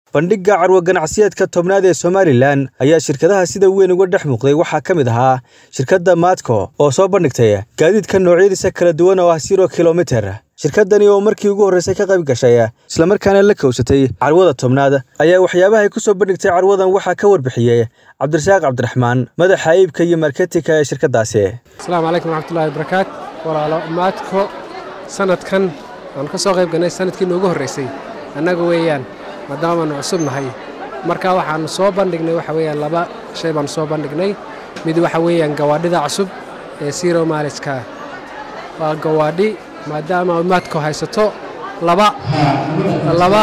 bandhigga carwo ganacsiyeedka tobnaad ee somalilan ayaa shirkadaha sida weyn uga dhex muuqday waxaa ka mid ahaa shirkadda maadko oo soo bandhigtay gaadiidka noocyadiisa kala duwan oo ah siro kilomiter shirkadani oo markii ugu horreysay ka qayb gashay islamarkaana la kowsatay carwada tobnaad ayaa waxyaabaha ay ku soo bandhigtay carwadan waxaa ka warbixiyey cabdirasaaq cabdiraxmaan madaxa iibka iyo marketinka ee shirkadaasi asalaamu calaykum waraxmatullahi wabarakaat walaalo maadko sanadkan waanu ka soo qayb galnay sanadkii noogu horreysay annaga weeyaan maadaamaanu cusub nahay marka waxaannu soo bandhignay waxa weeyaan laba shay baannu soo bandhignay mid waxa weeyaan gawaadhida cusub ee siro maaliska waa gawaadhi maadaama maadko haysato laba laba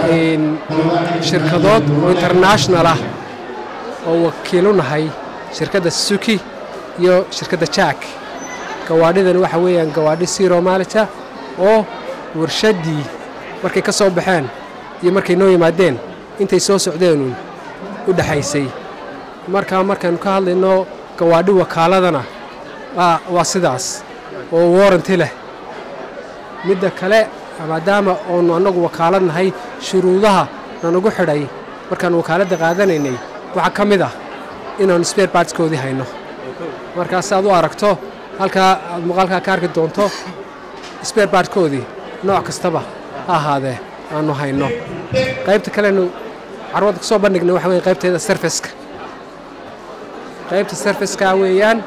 shirkadood oo international ah oo wakiilu nahay shirkadda suki iyo shirkadda jack gawaadhidani waxa weeyaan gawaadhi siro maalita oo warshaddii markay ka soo baxeen iyo markay noo yimaadeen intay soo socdeenuun u dhexaysay markaa markaynu ka hadlayno gawaadhi wakaaladana waa sidaas oo waranti leh midda kale maadaama oonu annagu wakaalad nahay shuruudaha nanagu xidhay markaannu wakaaladda qaadanaynay waxaa ka mid ah inaannu sbeer baartskoodii hayno markaa si aad u aragto halkaa aad muuqaalkaa ka arki doonto sbeer baartkoodii nooc kastaba ha ahaadee aannu hayno qaybta kalenu carwadda ka soo bandhignay waxa weye qaybteeda serfiska qaybta serfiska weeyaan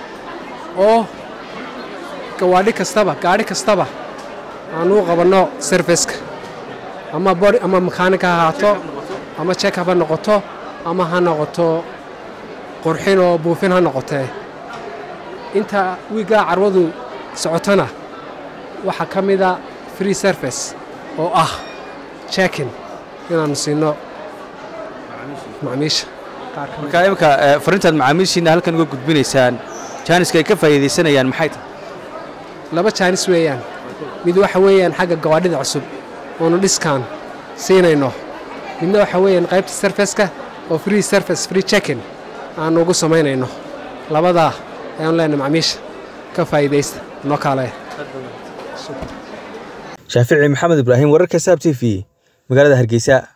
oo gawaadhi kastaba gaadhi kastaba aannu u qabanno serfiska ama bodi ama makaanika ha ahaato ama jekab ha noqoto ama ha noqoto qurxin oo buufin ha noqotee inta wiiggaa carwadu socotona waxaa ka mida free service oo ah jekin inaannu siinno macmiisha markaa imika farintaad macaamiishiina halkan uga gudbinaysaan jaaniska ay ka faa'iidaysanayaan maxay tahay laba jaanis weeyaan mid waxa weeyaan xagga gawaadhida cusub oonu dhiskaan siinayno midna waxa weeyaan qaybta serfeska oo free service free jekin aannu ugu samaynayno labadaa ayaanu leenahay macmiisha ka faa'iidaysta noo kaale shaafici maxamed ibraahim wararka saab t v magaalada hargeysa